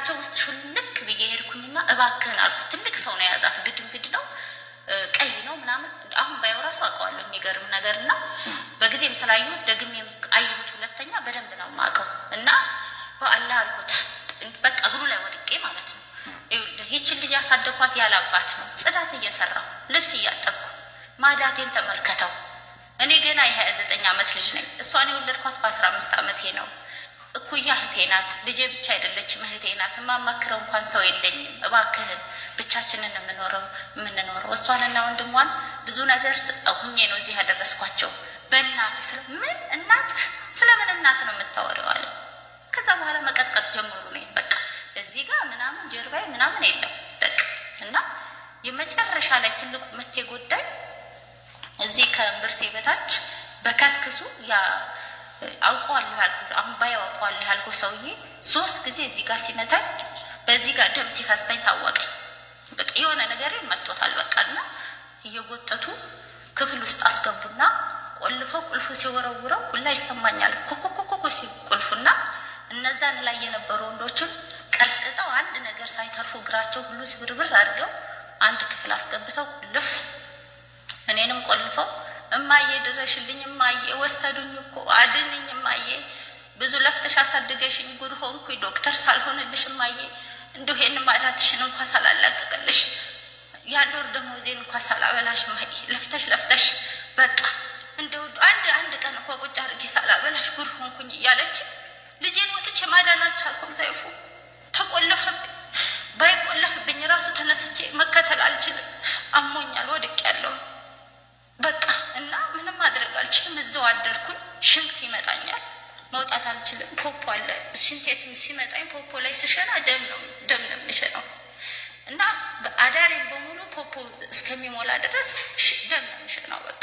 እግራቸው ውስጥ ሹልክ ብዬ ሄድኩኝና እባክህን አልኩት። ትልቅ ሰው ነው የያዛት፣ ግድንግድ ነው ቀይ ነው ምናምን። አሁን ባየው ራሱ አውቀዋለሁ የሚገርም ነገር እና በጊዜም ስላየሁት ደግሜም አየሁት ሁለተኛ በደንብ ነው የማውቀው እና በአላህ አልኩት በቃ እግሩ ላይ ወድቄ ማለት ነው። ይኸውልህ ይችን ልጅ ያሳደኳት ያለ አባት ነው። ጽዳት እየሰራሁ ልብስ እያጠብኩ ማዳቴን ተመልከተው። እኔ ገና የሀያ ዘጠኝ ዓመት ልጅ ነኝ። እሷን የወለድኳት በአስራ አምስት ዓመቴ ነው። እኩያ እህቴ ናት። ልጄ ብቻ አይደለችም እህቴ ናት። የማማክረው እንኳን ሰው የለኝም። እባክህን ብቻችንን የምኖረው የምንኖረው እሷንና ወንድሟን ብዙ ነገር ሁኜ ነው እዚህ ያደረስኳቸው። በእናት ስለ ምን እናት ስለምን እናት ነው የምታወሪው አለ። ከዛ በኋላ መቀጥቀጥ ጀመሩ ነው በቃ እዚህ ጋር ምናምን ጀርባዬ ምናምን የለም በቃ እና የመጨረሻ ላይ ትልቁ ምት ጉዳይ እዚህ ከእምብርቴ በታች በከስክሱ ያ አውቀዋለሁ ያልኩ አሁን ባየው አውቀዋለሁ ያልኩ ሰውዬ ሶስት ጊዜ እዚህ ጋር ሲመታኝ በዚህ ጋር ደም ሲፈሳኝ ታወቀኝ። በቃ የሆነ ነገር መቶታል። በቃ እና እየጎተቱ ክፍል ውስጥ አስገቡና ቆልፈው ቁልፉ ሲወረውረው ሁላ ይሰማኛል። ኮኮኮኮኮ ሲል ቁልፉና እነዛን ላይ የነበሩ ወንዶችም ቀጥቅጠው አንድ ነገር ሳይተርፉ እግራቸው ሁሉ ስብርብር አድርገው አንድ ክፍል አስገብተው ቁልፍ እኔንም ቆልፈው እማዬ ድረሽልኝ፣ እማዬ ወሰዱኝ እኮ አድንኝ፣ እማዬ ብዙ ለፍተሽ አሳድገሽኝ ጉድ ሆንኩኝ፣ ዶክተር ሳልሆንልሽ እማዬ እንዲሁ ይህን ማዳትሽን እንኳ ሳላላቀቅልሽ የአንድ ወር ደመወዜን እንኳ ሳላበላሽ እማዬ ለፍተሽ ለፍተሽ በቃ እንደው አንድ አንድ ቀን እንኳ ቁጭ አድርጌ ሳላበላሽ ጉድ ሆንኩኝ እያለች ልጄን ወጥቼ ማዳን አልቻልኩም። ዘይፉ ተቆለፈብኝ። ባይቆለፍብኝ ራሱ ተነስቼ መከተል አልችልም። አሞኛል፣ ወድቅ ያለው በቃ እና ምንም ማድረግ አልችልም። እዛው አደርኩኝ። ሽንት ይመጣኛል፣ መውጣት አልችልም። ፖፖ አለ ሽንቴት ሲመጣኝ ፖፖ ላይ ስሸና ደም ነው ደም ነው የምሸነው እና አዳሬን በሙሉ ፖፖ እስከሚሞላ ድረስ ደም ነው የምሸነው። በቃ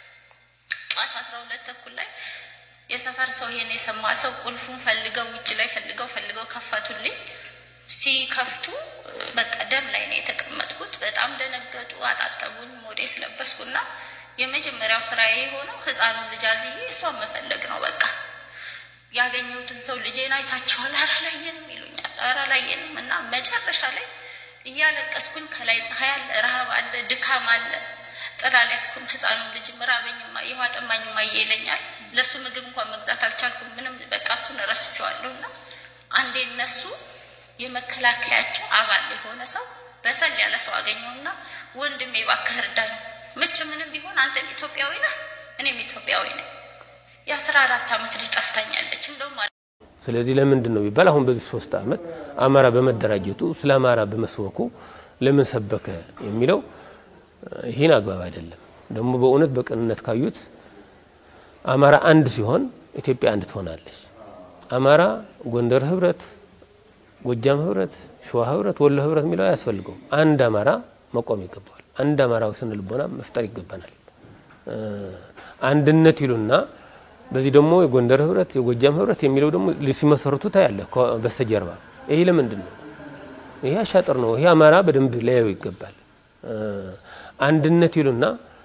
ጠዋት አስራ ሁለት ተኩል ላይ የሰፈር ሰው ይሄን የሰማ ሰው ቁልፉን ፈልገው ውጭ ላይ ፈልገው ፈልገው ከፈቱልኝ። ሲከፍቱ በቃ ደም ላይ ነው የተቀመጥኩት። በጣም ደነገጡ፣ አጣጠቡኝ፣ ሞዴስ ለበስኩና የመጀመሪያው ስራዬ የሆነው ህፃኑን ልጅ አዝዬ እሷን መፈለግ ነው። በቃ ያገኘሁትን ሰው ልጄን አይታችኋል? ኧረ አላየንም ይሉኛል። ኧረ አላየንም እና መጨረሻ ላይ እያለቀስኩኝ ከላይ ፀሐይ አለ፣ ረሃብ አለ፣ ድካም አለ ጥላ ሊያስኩም ህፃኑን ልጅ ምራበኝ ማየ ውሃ ጠማኝ ማየ ይለኛል። ለእሱ ምግብ እንኳን መግዛት አልቻልኩም። ምንም በቃ እሱን ረስቼዋለሁ። እና አንዴ እነሱ የመከላከያቸው አባል የሆነ ሰው በሰል ያለ ሰው አገኘውና ወንድሜ እባክህ እርዳኝ፣ ምች ምንም ቢሆን አንተ ኢትዮጵያዊ ነህ፣ እኔም ኢትዮጵያዊ ነኝ። የአስራ አራት ዓመት ልጅ ጠፍታኛለች። እንደውም ስለዚህ ለምንድን ነው ቢባል አሁን በዚህ ሶስት ዓመት አማራ በመደራጀቱ ስለ አማራ በመስበኩ ለምን ሰበከ የሚለው ይህን አግባብ አይደለም። ደግሞ በእውነት በቅንነት ካዩት አማራ አንድ ሲሆን ኢትዮጵያ አንድ ትሆናለች። አማራ ጎንደር ህብረት፣ ጎጃም ህብረት፣ ሸዋ ህብረት፣ ወሎ ህብረት የሚለው አያስፈልገውም። አንድ አማራ መቆም ይገባዋል። አንድ አማራዊ ስነ ልቦና መፍጠር ይገባናል። አንድነት ይሉና በዚህ ደግሞ የጎንደር ህብረት፣ የጎጃም ህብረት የሚለው ደግሞ ሲመሰርቱ ታያለ በስተጀርባ። ይሄ ለምንድን ነው? ይሄ አሻጥር ነው። ይሄ አማራ በደንብ ሊያየው ይገባል። አንድነት ይሉና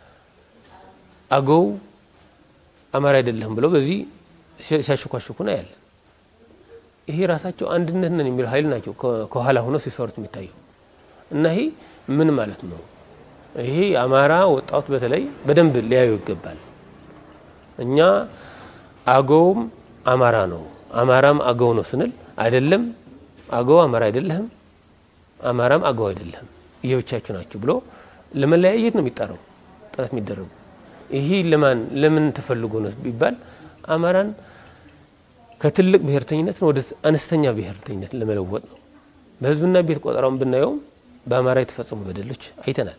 አገው አማራ አይደለም ብለው በዚህ ሲያሸኳሽኩ ነው ያለን። ይሄ ራሳቸው አንድነት ነን የሚለው ኃይል ናቸው ከኋላ ሆኖ ሲሰሩት የሚታየው እና ይሄ ምን ማለት ነው? ይሄ አማራ ወጣቱ በተለይ በደንብ ሊያዩ ይገባል። እኛ አገውም አማራ ነው አማራም አገው ነው ስንል አይደለም አገው አማራ አይደለህም፣ አማራም አገው አይደለህም የብቻችሁ ናችሁ ብሎ ለመለያየት ነው የሚጠራው ጥረት የሚደረጉ። ይሄ ለማን ለምን ተፈልጎ ነው ቢባል አማራን ከትልቅ ብሔርተኝነት ወደ አነስተኛ ብሔርተኝነት ለመለወጥ ነው። በህዝብና ቤት ቆጠራውን ብናየውም በአማራ የተፈጸሙ በደሎች አይተናል።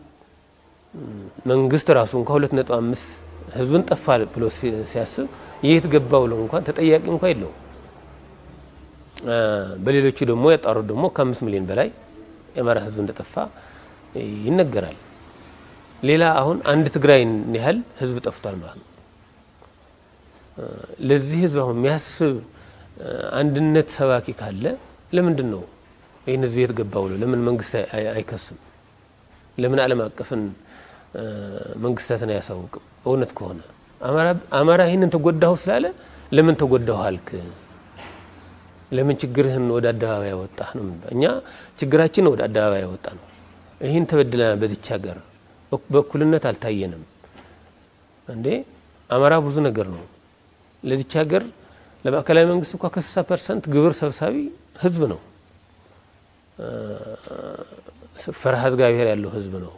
መንግስት ራሱ እንኳ ሁለት ነጥብ አምስት ህዝብን ጠፋ ብሎ ሲያስብ የት ገባ ብሎ እንኳን ተጠያቂ እንኳ የለውም። በሌሎቹ ደግሞ ያጣሩት ደግሞ ከአምስት ሚሊዮን በላይ የአማራ ህዝብ እንደጠፋ ይነገራል። ሌላ አሁን አንድ ትግራይን ያህል ህዝብ ጠፍቷል ማለት ነው። ለዚህ ህዝብ አሁን የሚያስብ አንድነት ሰባኪ ካለ ለምንድን ነው ይህን ህዝብ የት ገባ ብሎ ለምን መንግስት አይከስም? ለምን ዓለም አቀፍን መንግስታትን አያሳውቅም? እውነት ከሆነ አማራ ይህንን ተጎዳሁ ስላለ ለምን ተጎዳሁ አልክ? ለምን ችግርህን ወደ አደባባይ ያወጣህ ነው። እኛ ችግራችን ወደ አደባባይ ያወጣ ነው። ይህን ተበድለናል። በዚች ሀገር በእኩልነት አልታየንም እንዴ። አማራ ብዙ ነገር ነው። ለዚች ሀገር ለማዕከላዊ መንግስት እንኳ ከስልሳ ፐርሰንት ግብር ሰብሳቢ ህዝብ ነው። ፈሪሃ እግዚአብሔር ያለው ህዝብ ነው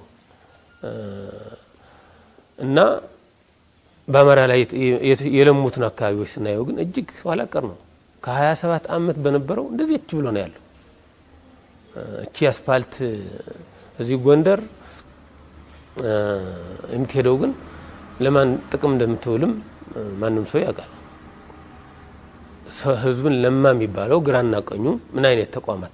እና በአማራ ላይ የለሙትን አካባቢዎች ስናየው ግን እጅግ ኋላ ቀር ነው። ከሀያ ሰባት አመት በነበረው እንደዚህ እች ብሎ ነው ያለው። እቺ አስፓልት እዚህ ጎንደር የምትሄደው ግን ለማን ጥቅም እንደምትውልም ማንም ሰው ያውቃል። ህዝብን ለማ የሚባለው ግራና ቀኙ ምን አይነት ተቋማት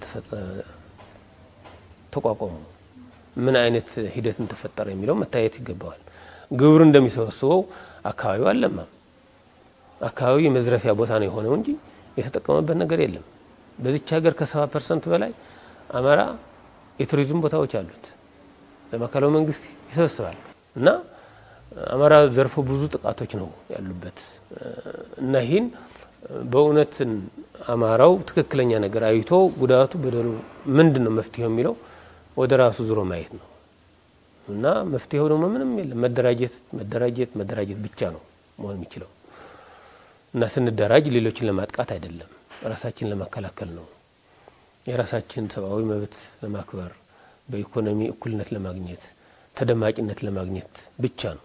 ተቋቋሙ፣ ምን አይነት ሂደትን ተፈጠረ የሚለው መታየት ይገባዋል። ግብር እንደሚሰበስበው አካባቢው አልለማም። አካባቢው የመዝረፊያ ቦታ ነው የሆነው እንጂ የተጠቀመበት ነገር የለም። በዚች ሀገር ከሰባ ፐርሰንት በላይ አማራ የቱሪዝም ቦታዎች አሉት። ለማዕከላዊ መንግስት ይሰበስባል እና አማራ ዘርፈ ብዙ ጥቃቶች ነው ያሉበት እና ይህን በእውነትን አማራው ትክክለኛ ነገር አይቶ ጉዳቱ በደሉ ምንድን ነው መፍትሄው የሚለው ወደ ራሱ ዙሮ ማየት ነው እና መፍትሄው ደግሞ ምንም የለም። መደራጀት መደራጀት መደራጀት ብቻ ነው መሆን የሚችለው እና ስንደራጅ ሌሎችን ለማጥቃት አይደለም፣ ራሳችን ለመከላከል ነው። የራሳችን ሰብአዊ መብት ለማክበር በኢኮኖሚ እኩልነት ለማግኘት ተደማጭነት ለማግኘት ብቻ ነው።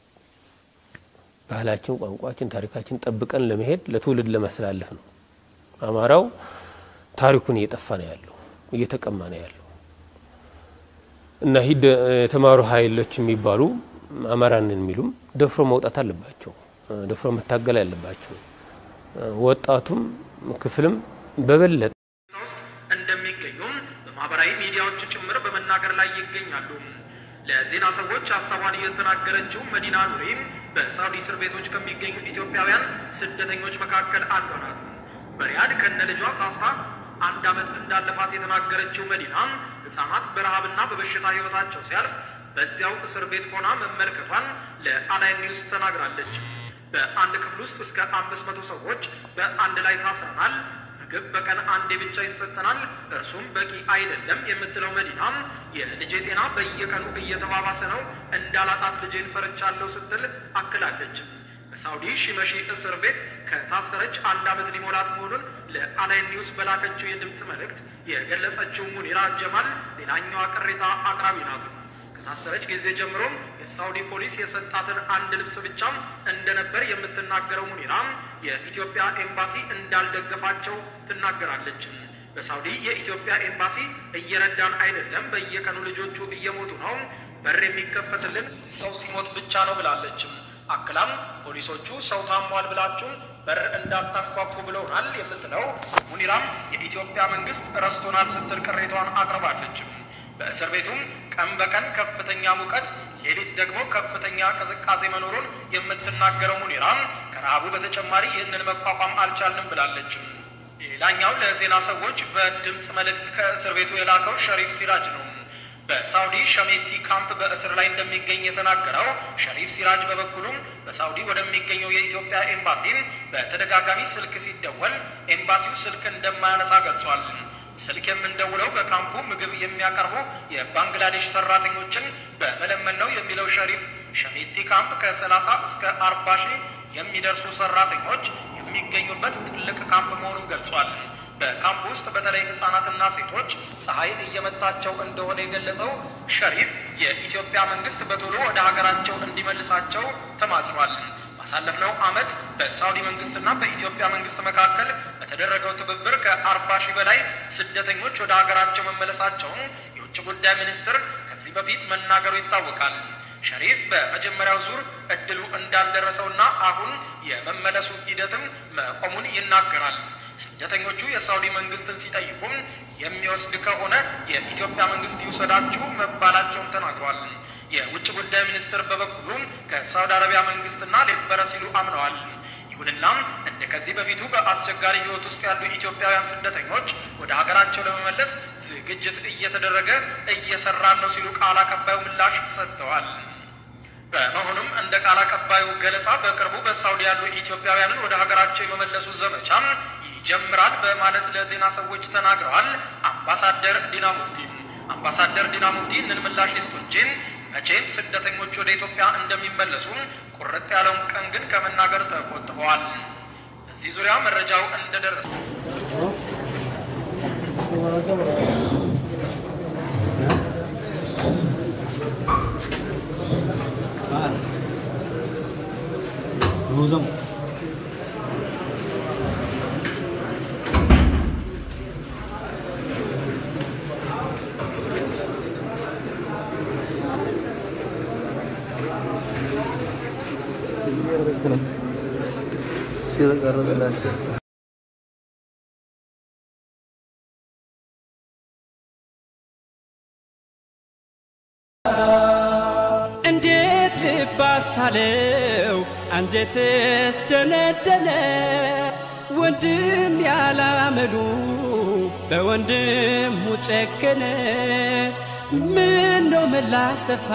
ባህላችን፣ ቋንቋችን፣ ታሪካችን ጠብቀን ለመሄድ ለትውልድ ለማስተላለፍ ነው። አማራው ታሪኩን እየጠፋ ነው ያለው፣ እየተቀማ ነው ያለው እና ይህ የተማሩ ኃይሎች የሚባሉ አማራንን የሚሉም ደፍሮ መውጣት አለባቸው፣ ደፍሮ መታገል አለባቸው። ወጣቱም ክፍልም በበለጠ ውስጥ እንደሚገኙም በማህበራዊ ሚዲያዎች ጭምር በመናገር ላይ ይገኛሉ። ለዜና ሰዎች ሀሳቧን እየተናገረችው መዲና ኑሪም በሳውዲ እስር ቤቶች ከሚገኙ ኢትዮጵያውያን ስደተኞች መካከል አንዷ ናት። በሪያድ ከነ ልጇ ታስራ አንድ ዓመት እንዳለፋት የተናገረችው መዲና ሕፃናት በረሃብና በበሽታ ህይወታቸው ሲያልፍ በዚያው እስር ቤት ሆና መመልከቷን ለአላይን ኒውስ ተናግራለች። በአንድ ክፍል ውስጥ እስከ አምስት መቶ ሰዎች በአንድ ላይ ታስረናል። ምግብ በቀን አንዴ ብቻ ይሰጠናል፣ እርሱም በቂ አይደለም የምትለው መዲና የልጄ ጤና በየቀኑ እየተባባሰ ነው፣ እንዳላጣት ልጄን ፈርቻለሁ ስትል አክላለች። በሳውዲ ሺመሺ እስር ቤት ከታሰረች አንድ ዓመት ሊሞላት መሆኑን ለአላይን ኒውስ በላከችው የድምፅ መልእክት የገለጸችው ሙኒራ ጀማል ሌላኛዋ ቅሬታ አቅራቢ ናት። ከታሰረች ጊዜ ጀምሮም የሳውዲ ፖሊስ የሰጣትን አንድ ልብስ ብቻም እንደነበር የምትናገረው ሙኒራ የኢትዮጵያ ኤምባሲ እንዳልደገፋቸው ትናገራለች። በሳውዲ የኢትዮጵያ ኤምባሲ እየረዳን አይደለም፣ በየቀኑ ልጆቹ እየሞቱ ነው፣ በር የሚከፈትልን ሰው ሲሞት ብቻ ነው ብላለች። አክላም ፖሊሶቹ ሰው ታሟል ብላችሁ በር እንዳታንኳኩ ብለውናል የምትለው ሙኒራም የኢትዮጵያ መንግስት ረስቶናል ስትል ቅሬታዋን አቅርባለች። በእስር ቤቱም ቀን በቀን ከፍተኛ ሙቀት፣ ሌሊት ደግሞ ከፍተኛ ቅዝቃዜ መኖሩን የምትናገረው ሙኒራም ከረሃቡ በተጨማሪ ይህንን መቋቋም አልቻልንም ብላለች። ሌላኛው ለዜና ሰዎች በድምፅ መልእክት ከእስር ቤቱ የላከው ሸሪፍ ሲራጅ ነው። በሳውዲ ሸሜቲ ካምፕ በእስር ላይ እንደሚገኝ የተናገረው ሸሪፍ ሲራጅ በበኩሉም በሳውዲ ወደሚገኘው የኢትዮጵያ ኤምባሲን በተደጋጋሚ ስልክ ሲደወል ኤምባሲው ስልክ እንደማያነሳ ገልጿል። ስልክ የምንደውለው በካምፑ ምግብ የሚያቀርቡ የባንግላዴሽ ሰራተኞችን በመለመን ነው የሚለው ሸሪፍ ሸሜቲ ካምፕ ከሰላሳ እስከ አርባ ሺህ የሚደርሱ ሰራተኞች የሚገኙበት ትልቅ ካምፕ መሆኑን ገልጿል። በካምፕ ውስጥ በተለይ ህጻናትና ሴቶች ፀሐይ እየመታቸው እንደሆነ የገለጸው ሸሪፍ የኢትዮጵያ መንግስት በቶሎ ወደ ሀገራቸው እንዲመልሳቸው ተማጽኗል። ባሳለፍነው ዓመት በሳውዲ መንግስትና በኢትዮጵያ መንግስት መካከል በተደረገው ትብብር ከአርባ ሺህ በላይ ስደተኞች ወደ ሀገራቸው መመለሳቸውን የውጭ ጉዳይ ሚኒስትር ከዚህ በፊት መናገሩ ይታወቃል። ሸሪፍ በመጀመሪያው ዙር እድሉ እንዳልደረሰውና አሁን የመመለሱ ሂደትም መቆሙን ይናገራል። ስደተኞቹ የሳውዲ መንግስትን ሲጠይቁም የሚወስድ ከሆነ የኢትዮጵያ መንግስት ይውሰዳችሁ መባላቸውን ተናግሯል። የውጭ ጉዳይ ሚኒስትር በበኩሉ ከሳውዲ አረቢያ መንግስትና ሌበረ ሲሉ አምነዋል። ይሁንና እንደ ከዚህ በፊቱ በአስቸጋሪ ህይወት ውስጥ ያሉ ኢትዮጵያውያን ስደተኞች ወደ ሀገራቸው ለመመለስ ዝግጅት እየተደረገ እየሰራን ነው ሲሉ ቃል አቀባዩ ምላሽ ሰጥተዋል። በመሆኑም እንደ ቃል አቀባዩ ገለጻ በቅርቡ በሳውዲ ያሉ ኢትዮጵያውያንን ወደ ሀገራቸው የመመለሱ ዘመቻ ይጀምራል በማለት ለዜና ሰዎች ተናግረዋል። አምባሳደር ዲና ሙፍቲ አምባሳደር ዲና ሙፍቲ ይህንን ምላሽ ይስጡ እንጂ መቼም ስደተኞች ወደ ኢትዮጵያ እንደሚመለሱ ቁርጥ ያለውን ቀን ግን ከመናገር ተቆጥበዋል። በዚህ ዙሪያ መረጃው እንደደረሰ እንዴት ልብ አስቻለው አንጀትስ ደነደነ ወንድም ያላመሉ በወንድሙ ጨከነ ምን ነው ምላሽ ጠፋ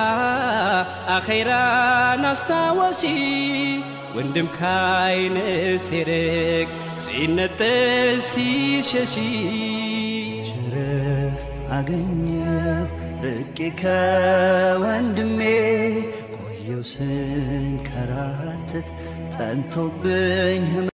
አኼራን አስታወሺ ወንድም ካይን ሲርቅ ሲነጥል ሲሸሺ ረፍት አገኘው ርቄ ከወንድሜ ቆየው ስንከራተት ጠንቶብኝ